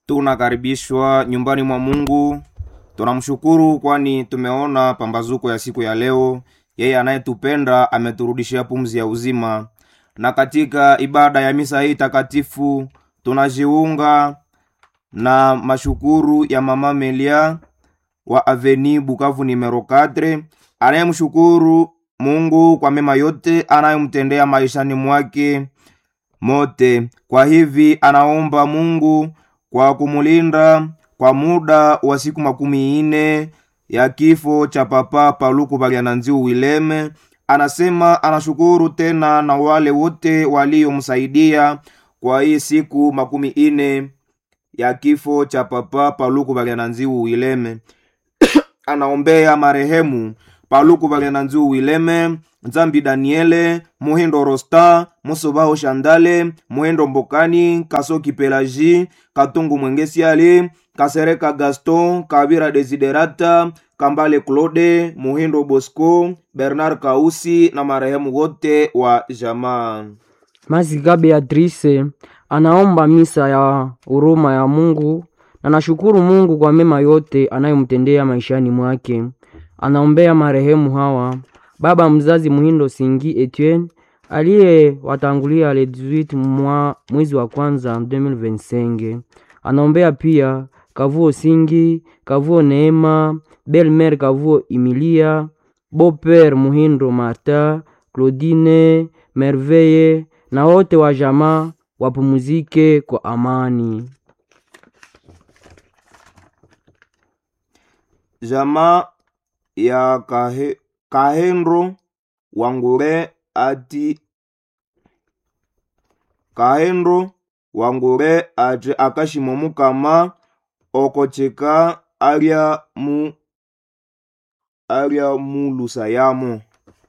tunakaribishwa nyumbani mwa Mungu. Tunamshukuru kwani tumeona pambazuko ya siku ya leo. Yeye anayetupenda ameturudishia pumzi ya uzima, na katika ibada ya misa hii takatifu tunajiunga na mashukuru ya mama Melia wa Aveni Bukavu numero 4 anayemshukuru Mungu kwa mema yote anayomtendea maishani mwake mote. Kwa hivi anaomba Mungu kwa kumulinda kwa muda wa siku makumi ine ya kifo cha papa Paluku Balyananziu Wileme. Anasema anashukuru tena na wale wote waliomsaidia kwa hii siku makumi ine ya kifo cha papa Paluku Balyananziu Wileme. anaombea marehemu Paluku Balyananziu Wileme, Nzambi Daniele, Muhindo Rosta, Musobaho Shandale, Muhindo Mbokani, Kasoki Pelaji, Katungu Mwengesiali, Kasereka Gaston, Kabira Desiderata, Kambale Claude, Muhindo Bosco, Bernard Kausi na marehemu wote wa jamaa. Maziga Beatrice anaomba misa ya huruma ya Mungu na nashukuru Mungu kwa mema yote anayomtendea maishani mwake. Anaombea marehemu hawa: baba mzazi Muhindo Singi Etienne aliyewatangulia le 18 mwa mwezi wa kwanza 2025. Anaombea pia Kavuo Singi, Kavuo Neema, Belmer Kavuo Emilia, Boper Muhindo Marta, Claudine Merveille na wote wa jamaa wapumuzike kwa amani. Jamaa ya kahe, Kahendro Wangure ati Kahendro Wangure ati akashimo mukama okocheka alya mu alya mulusa yamo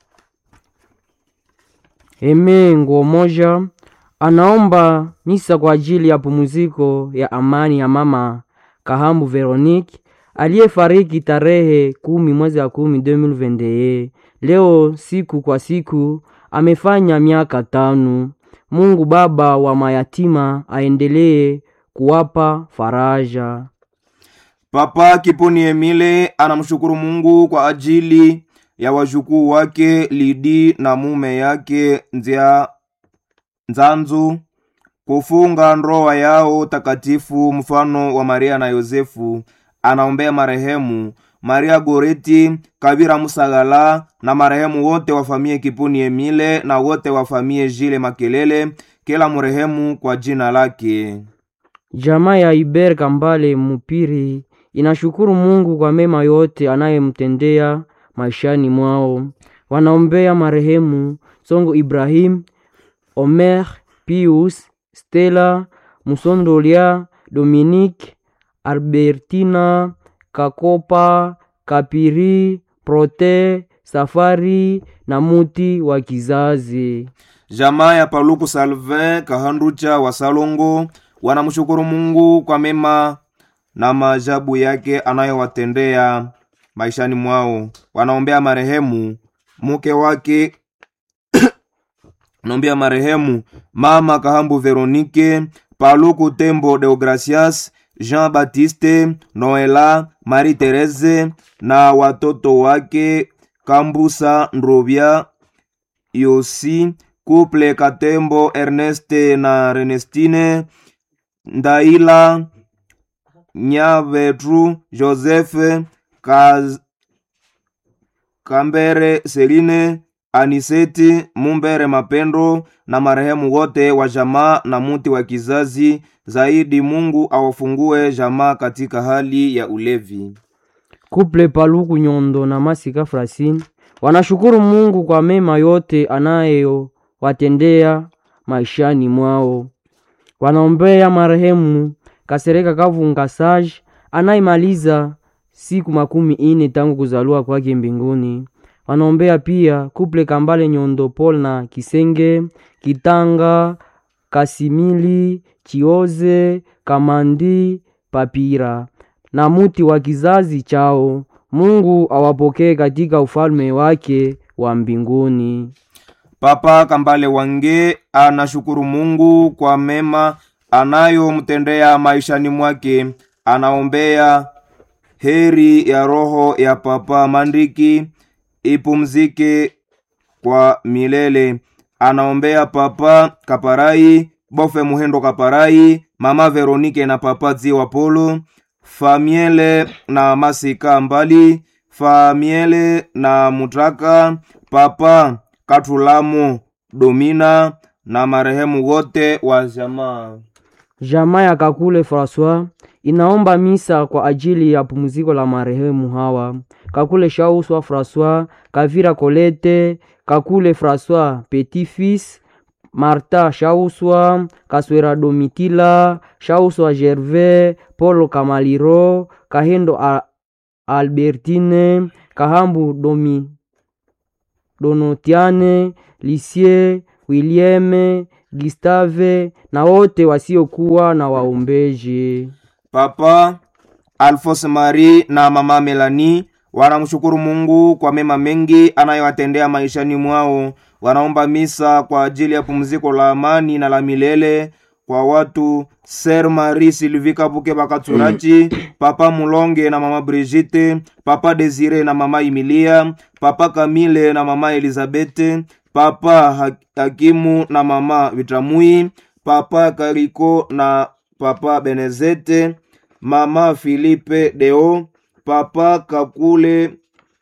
Eme nguo moja anaomba misa kwa ajili ya pumziko ya amani ya mama Kahambu Veronique aliyefariki tarehe kumi mwezi wa kumi 2021. Leo siku kwa siku amefanya miaka tano. Mungu Baba wa mayatima aendelee kuwapa faraja. Papa Kiponi Emile anamshukuru Mungu kwa ajili ya wajukuu wake Lidi na mume yake Nzia Nzanzu kufunga ndoa yao takatifu mfano wa Maria na Yosefu. Anaombea marehemu Maria Goreti Kabira Musagala na marehemu wote wa famie Kiponi Emile na wote wa famie Jile Makelele, kila mrehemu kwa jina lake. Jamaa ya Iber Kambale Mupiri inashukuru Mungu kwa mema yote anayemtendea maishani mwao. Wanaombea marehemu Songo Ibrahim, Omer, Pius, Stella, Musondolia, Dominique, Albertina, Kakopa, Kapiri, Prote, Safari na muti wa kizazi. Jamaa ya Paluku Salvin Kahanducha wa Salongo wanamshukuru Mungu kwa mema na maajabu yake anayowatendea maishani mwao. Wanaombea marehemu mke wake wanaombea marehemu mama Kahambu Veronike, Paluku Tembo Deogracias, Jean Baptiste, Noela, Marie Therese na watoto wake Kambusa Ndrovya, Yosi, Couple Katembo, Erneste na Renestine, Ndaila, Nyavetru, Joseph, Kaz, Kambere, Seline, Aniseti, Mumbere Mapendo na marehemu wote wa jamaa na muti wa kizazi. Zaidi Mungu awafungue jamaa katika hali ya ulevi. Kuple Paluku Nyondo na Masika Frasin wanashukuru Mungu kwa mema yote anayowatendea maishani mwao. Wanaombea marehemu Kasereka Kavunga Sage anayemaliza siku makumi ine tangu kuzaliwa kwake mbinguni. Wanaombea pia Kuple Kambale Nyondo Paul na Kisenge Kitanga Kasimili Chioze Kamandi Papira na muti wa kizazi chao. Mungu awapokee katika ufalme wake wa mbinguni. Papa Kambale Wange anashukuru Mungu kwa mema anayomtendea maishani mwake. Anaombea heri ya roho ya Papa Mandiki ipumzike kwa milele. Anaombea Papa Kaparai, Bofe Muhendo Kaparai, Mama Veronike na Papa Dziwa Polo, Famiele na Masika Mbali, Famiele na Mutraka, Papa Katulamo Domina na marehemu wote wa jamaa. Jamaa ya Kakule Francois inaomba misa kwa ajili ya pumziko la marehemu hawa: Kakule Shauswa Francois, Kavira Colette, Kakule Francois Petit Fils, Marta Shauswa, Kaswera Domitila, Shauswa Gervais, Polo Kamaliro, Kahendo A- Albertine, Kahambu Domi Donotiane, Lisie, William, Gustave na wote wasiokuwa na waombeji. Papa Alphonse Marie na mama Melanie wanamshukuru Mungu kwa mema mengi anayowatendea maishani mwao. Wanaomba misa kwa ajili ya pumziko la amani na la milele kwa watu Ser Marie Sylvie Kabuke Bakaturachi, Papa Mulonge na mama Brigitte, Papa Desire na mama Emilia, Papa Kamile na mama Elizabete, Papa Ha- Hakimu na mama Vitamui, Papa Kariko na Papa Benezete, Mama Filipe Deo, Papa Kakule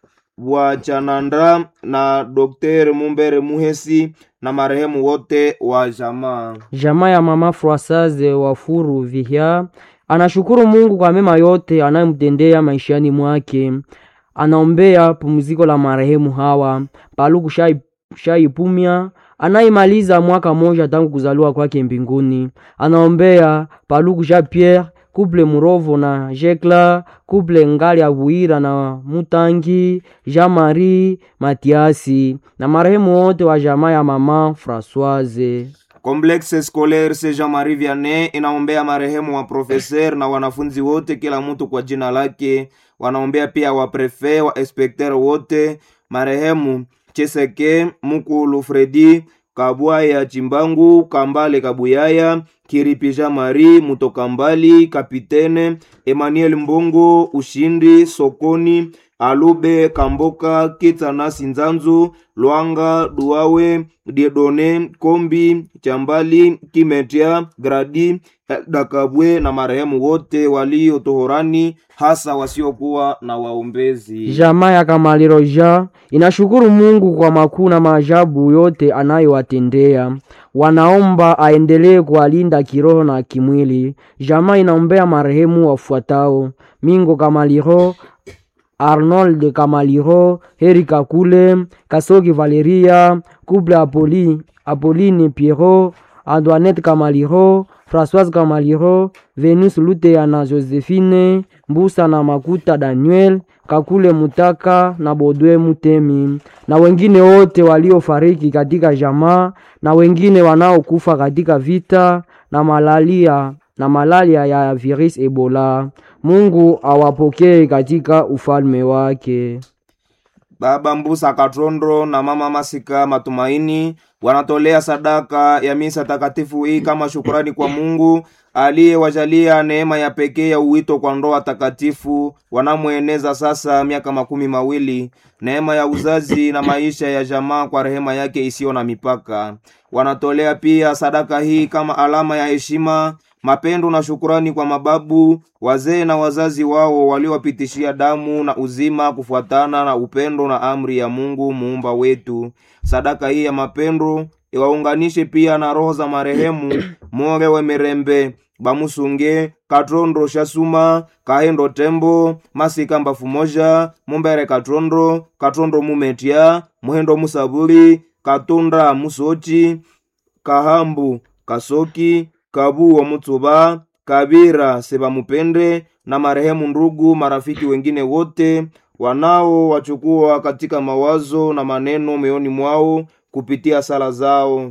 wa Chanandra na Dr. Mumbere Muhesi na marehemu wote wa jamaa. Jamaa ya mama Froisaze wa Furu Vihia anashukuru Mungu kwa mema yote anayomtendea maishani mwake. Anaombea pumziko la marehemu hawa Paluku Shai, Shai Pumia anayemaliza mwaka moja tangu kuzaliwa kwake mbinguni. Anaombea Paluku Jean Pierre Kuple Murovo na Jekla Kuple Ngali Abuira na Mutangi Jean Marie Matiasi na marehemu wote wa jamaa ya mama Françoise. Complexe Scolaire Saint Jean-Marie Vianney inaombea marehemu wa profeser na wanafunzi wote, kila mtu kwa jina lake. Wanaombea pia wa prefe wa inspekter wote, marehemu Cheseke Mukulu Fredi Kabwaya Chimbangu Kambale Kabuyaya Kiripi Jean Marie Mutokambali Kapitene Emmanuel Mbongo Ushindi Sokoni Alube Kamboka Kitsanasi Nzanzu Lwanga Duawe Diedone Kombi Chambali Kimetia Gradi Dakabwe na marehemu wote walio tohorani hasa wasiokuwa na waombezi. Jamaa ya Kamaliro ja inashukuru Mungu kwa makuu na maajabu yote anayowatendea. Wanaomba aendelee kuwalinda kiroho na kimwili. Jamaa inaombea marehemu wafuatao: Mingo Kamaliro, Arnold Kamaliro, Heri Kakule, Kasoki Valeria, Couple Apoli, Apolline Pierrot, Antoinette Kamaliro, Françoise Kamaliro, Venus Lutea na Josephine, Mbusa na Makuta Daniel, Kakule Mutaka na Bodwe Mutemi na wengine wote waliofariki katika jamaa na wengine wanaokufa katika vita na malaria na malaria ya virus Ebola. Mungu awapokee katika ufalme wake. Baba Mbusa Katrondo na Mama Masika Matumaini wanatolea sadaka ya misa takatifu hii kama shukurani kwa Mungu aliyewajalia neema ya pekee ya uwito kwa ndoa takatifu wanamweneza sasa miaka makumi mawili, neema ya uzazi na maisha ya jamaa kwa rehema yake isiyo na mipaka. Wanatolea pia sadaka hii kama alama ya heshima mapendo na shukurani kwa mababu wazee na wazazi wao waliowapitishia damu na uzima kufuatana na upendo na amri ya Mungu muumba wetu. Sadaka hii ya mapendo iwaunganishe pia na roho za marehemu More Wemerembe Bamusunge Katrondo Shasuma Kahendo Tembo Masika Mbafu Moja Mumbere Katrondo Katrondo Mumetia Muhendo Musaburi Katunda Musochi Kahambu Kasoki Kabu wa Mutsuba, Kabira Sebamupende na marehemu ndugu marafiki wengine wote wanao wachukua katika mawazo na maneno moyoni mwao kupitia sala zao.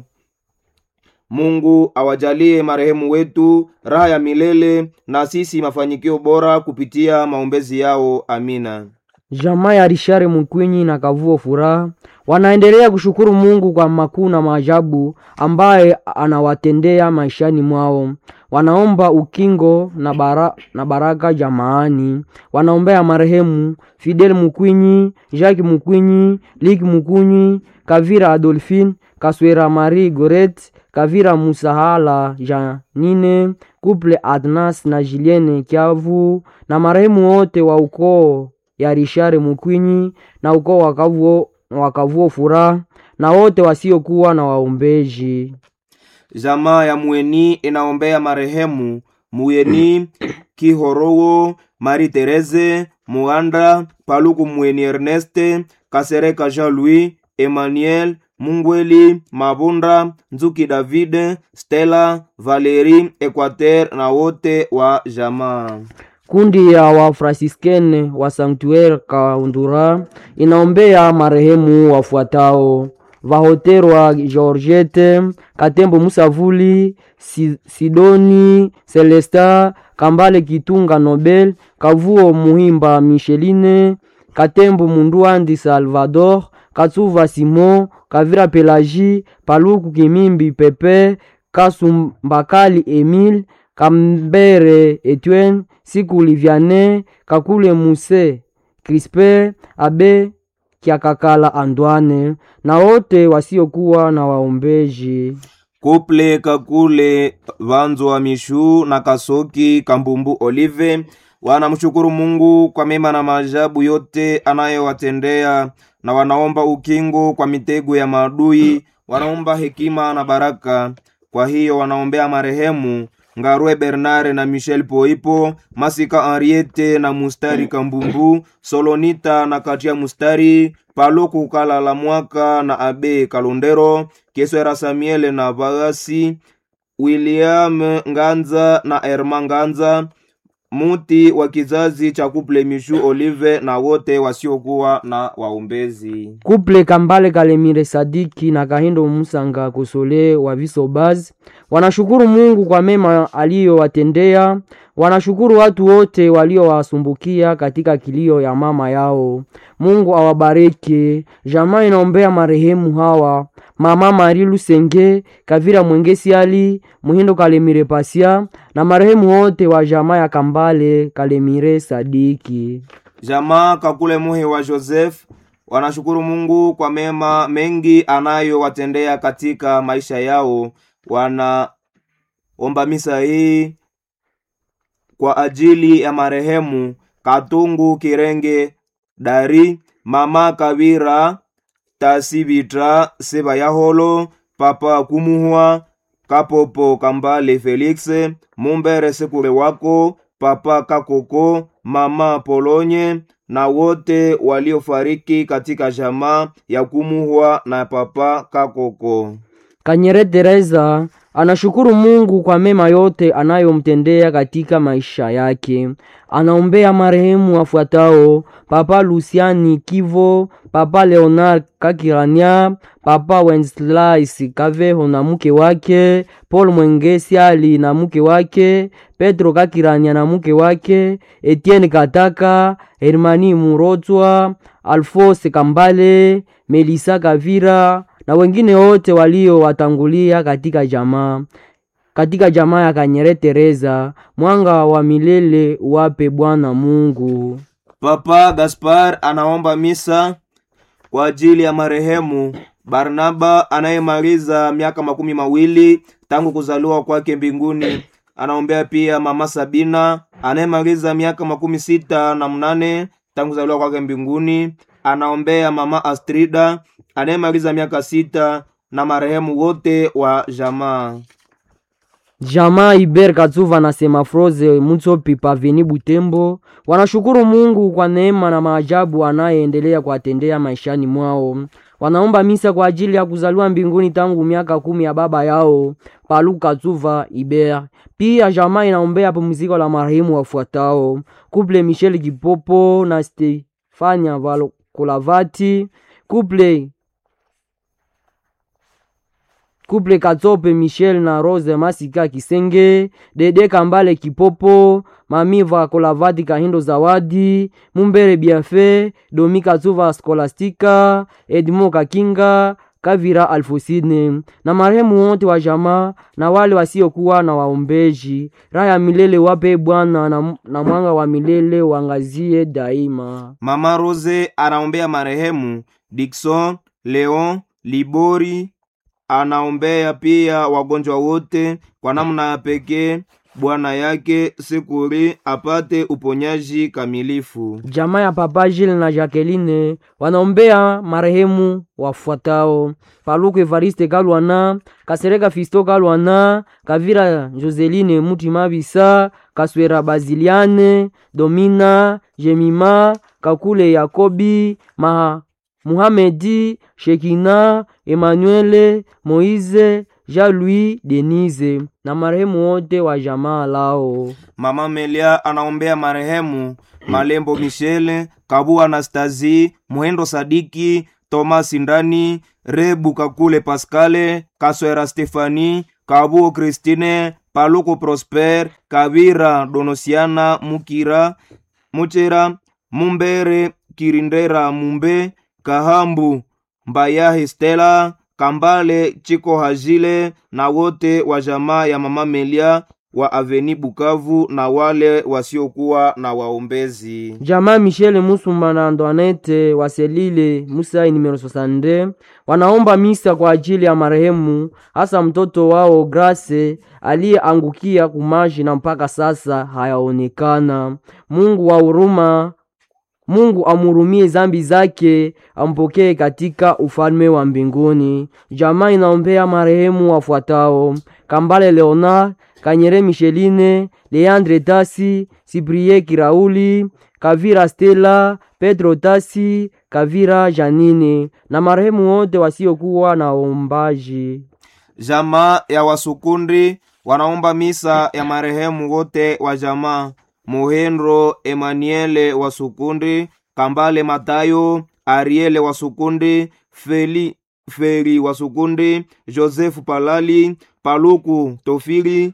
Mungu awajalie marehemu wetu raha ya milele na sisi mafanikio bora kupitia maombezi yao. Amina. Jamaa ya Rishare Mukwinyi na Kavuo Furaha wanaendelea kushukuru Mungu kwa makuu na maajabu ambaye anawatendea maishani mwao. wanaomba ukingo na, bara, na baraka jamaani. Wanaombea marehemu Fidel Mukwinyi, Jacques Mukwinyi, Lik Mukwinyi, Kavira Adolphine, Kaswera Marie Goret, Kavira Musahala Janine, Couple Adnas na Julienne Kiavu na marehemu wote wa ukoo ya Rishare Mukwinyi na ukoo wa Kavuo wa Kavuo Furaha na wote wasiokuwa na waombeji. Jamaa ya Mweni inaombea marehemu Muyeni Kihorowo, Marie Therese Muanda, Paluku Mweni Erneste, Kasereka Jean-Louis, Emmanuel Mungweli, Mabunda, Nzuki David, Stella, Valerie, Equateur na wote wa jamaa. Kundi ya Wafransiskene wa Sanctuaire Kaundura inaombea marehemu wafuatao: Vahoterwa Georgette, Katembo Musavuli, Si- Sidoni Celesta, Kambale Kitunga Nobel, Kavuo Muhimba Micheline, Katembo Munduandi Salvador, Katsuva Simon, Kavira Pelagi, Paluku Kimimbi Pepe, Kasumbakali Emile, Kambere Etienne, Siku Liviane, Kakule Muse, Crispe, Abe Kiakakala Andwane na wote wasiokuwa na waombeji. Kuple Kakule Vanzwa Mishu na Kasoki Kambumbu Olive wanamshukuru Mungu kwa mema na maajabu yote anayowatendea na wanaomba ukingo kwa mitego ya maadui, wanaomba hekima na baraka. Kwa hiyo wanaombea marehemu Ngarwe Bernard na Michel Poipo, Masika Henriette na Mustari Kambumbu, Solonita na Katia Mustari, Paluku Kalala Mwaka na Abe Kalondero, Keswera Samuel na Bagasi, William Nganza na Erma Nganza, muti wa kizazi cha Kuple Mishu Olive na wote wasiokuwa na waombezi. Kuple Kambale Kalemire Sadiki na Kahindo Musanga Kosole wa Visobaz wanashukuru Mungu kwa mema aliyowatendea. Wanashukuru watu wote waliowasumbukia katika kilio ya mama yao. Mungu awabariki. Jamaa inaombea marehemu hawa: mama Mari Lusenge, Kavira Mwengesi Ali, Muhindo Kalemire Pasia na marehemu wote wa jamaa ya Kambale Kalemire Sadiki. Jamaa Kakule Muhe wa Joseph wanashukuru Mungu kwa mema mengi anayowatendea katika maisha yao. Wanaomba misa hii kwa ajili ya marehemu Katungu Kirenge Dari, mama Kavira Tasibitra Sebayaholo, papa Kumuhwa Kapopo Kambale Felix, Mumbere Sekule wako, papa Kakoko, mama Polonye na wote waliofariki katika jamaa ya Kumuhwa na papa Kakoko. Kanyere Teresa anashukuru Mungu kwa mema yote anayomtendea katika maisha yake. Anaombea marehemu wafuatao: Papa Luciani Kivo, Papa Leonard Kakirania, Papa Wenceslas Kaveho na mke wake, Paul Mwengesi Ali na mke wake, Petro Kakirania na mke wake, Etienne Kataka, Hermani Murotwa, Alphonse Kambale, Melisa Kavira na wengine wote waliowatangulia katika jamaa katika jamaa ya Kanyere Teresa. Mwanga wa milele wape Bwana Mungu. Papa Gaspar anaomba misa kwa ajili ya marehemu Barnaba anayemaliza miaka makumi mawili tangu kuzaliwa kwake mbinguni. Anaombea pia mama Sabina anayemaliza miaka makumi sita na mnane tangu kuzaliwa kwake mbinguni. Anaombea mama Astrida anayemaliza miaka sita na marehemu wote wa jamaa. Jamaa Iber Katsuva na Semafroze Mutsopi Paveni Butembo wanashukuru Mungu kwa neema na maajabu anayeendelea kuwatendea maishani mwao. Wanaomba misa kwa ajili ya kuzaliwa mbinguni tangu miaka kumi ya baba yao Palu Katsuva Iber. Pia jamaa inaombea pumziko la marehemu wafuatao: Couple Michel Kipopo na Stefania Valokolavati, Couple Couple Katsope Michel na Rose Masika Kisenge, Dede Kambale Kipopo, Mami Vakolavati Kahindo Zawadi, Mumbere Biafe, Domi Katsuva Skolastika, Edmo Kakinga, Kavira Alfosine na marehemu wote wa jamaa na wale wasiokuwa na waombeji. Raha ya milele wape Bwana na, na mwanga wa milele wangazie daima. Mama Rose anaombea marehemu Dickson Leon Libori, anaombea pia wagonjwa wote kwa namna ya pekee bwana yake Sekuri apate uponyaji kamilifu. Jamaa ya Papa Jile na Jacqueline wanaombea marehemu wafuatao: Paluku Evariste Kalwana, Kasereka Fisto Kalwana, Kavira Joseline Mutima Bisa, Kaswera Baziliane, Domina Jemima, Kakule Yakobi, Maha Muhamedi, Shekina, Emmanuele, Moize, Jean-Louis, Denise na marehemu wote wa jamaa lao. Mama Melia anaombea marehemu Malembo Michele, Kabu Anastasi, Muhendo Sadiki, Thomas Ndani, Rebu Kakule Pascale, Kaswera Stefani, Kabu Christine, Paluko Prosper, Kavira Donosiana, Mukira, Muchera, Mumbere, Kirindera Mumbe, Kahambu, Mbayahi Stella, Kambale Chiko Hajile na wote wa jamaa ya Mama Melia wa Aveni Bukavu na wale wasiokuwa na waombezi. Jamaa Michele Musumba na Antoinette Waselile Musai numero 62 wanaomba misa kwa ajili ya marehemu, hasa mtoto wao Grace aliyeangukia kumaji na mpaka sasa hayaonekana. Mungu wa huruma Mungu amurumie zambi zake, ampokee katika ufalme wa mbinguni. Jamaa inaombea marehemu wafuatao: Kambale Leonard, Kanyere Micheline, Leandre Tasi, Siprie Kirauli, Kavira Stella, Pedro Tasi, Kavira Janine na marehemu wote wasiokuwa na ombaji. Jamaa ya Wasukundi wanaomba misa ya marehemu wote wa jamaa Muhendro Emmanuele Wasukundi, Kambale Matayo, Ariele Wasukundi, Feli Feri Wasukundi, Joseph Palali, Paluku Tofili,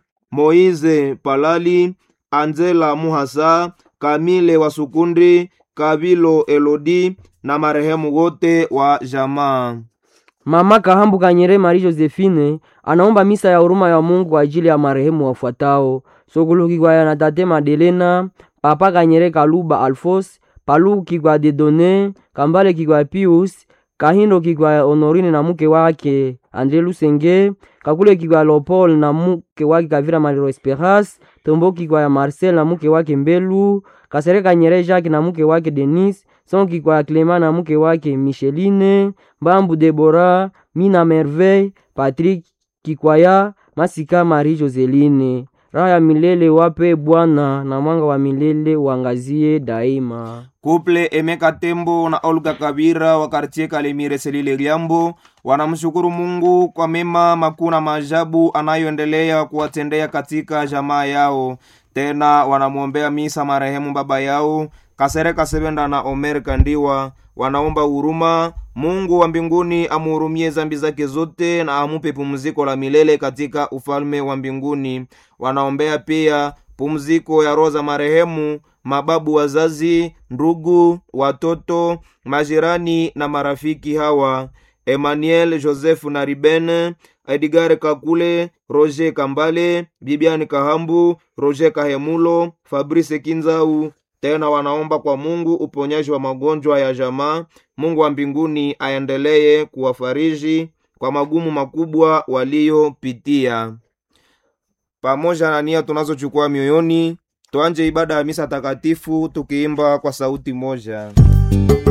Moize Palali, Angela Muhasa, Kamile Wasukundi, Kabilo Elodi na marehemu wote wa jamaa. Mama Kahambu Kanyere Marie Josephine anaomba misa ya huruma ya Mungu kwa ajili ya marehemu wafuatao: Sokulu Kikwaya na Tate Madelena, Papa Kanyere Kaluba Alfos, Palu Kikwaya Dedone, Kambale Kikwaya Pius, Kahindo Kikwaya Honorine na mke wake Andre Lusenge, Kakule Kikwaya Lopol na mke wake Kavira Maliro Esperas, Tombo Kikwaya Marcel na mke wake Mbelu, Kasere Kanyere Jacques na mke wake Denis, Son Kikwaya Clement na mke wake Micheline, Mbambu Debora, Mina Merveille, Patrick Kikwaya, Masika Marie Joseline. Raha ya milele wape Bwana na mwanga wa milele uangazie daima. Kuple Emeka Tembo na Olga Kabira wa kartie Kalemire Selile Liambo wanamshukuru Mungu kwa mema makuu na maajabu anayoendelea kuwatendea katika jamaa yao. Tena wanamwombea misa marehemu baba yao Kasereka Sebenda na Omer Kandiwa. Wanaomba huruma Mungu wa mbinguni amuhurumie zambi zake zote na amupe pumziko la milele katika ufalme wa mbinguni. Wanaombea pia pumziko ya roho za marehemu mababu, wazazi, ndugu, watoto, majirani na marafiki hawa: Emmanuel Joseph na Riben, Edgar Kakule, Roger Kambale, Bibiani Kahambu, Roger Kahemulo, Fabrice Kinzau. Tena wanaomba kwa Mungu uponyaji wa magonjwa ya jamaa. Mungu wa mbinguni aendelee kuwafariji kwa magumu makubwa waliyopitia. Pamoja na nia tunazochukua mioyoni, tuanje ibada ya misa takatifu tukiimba kwa sauti moja.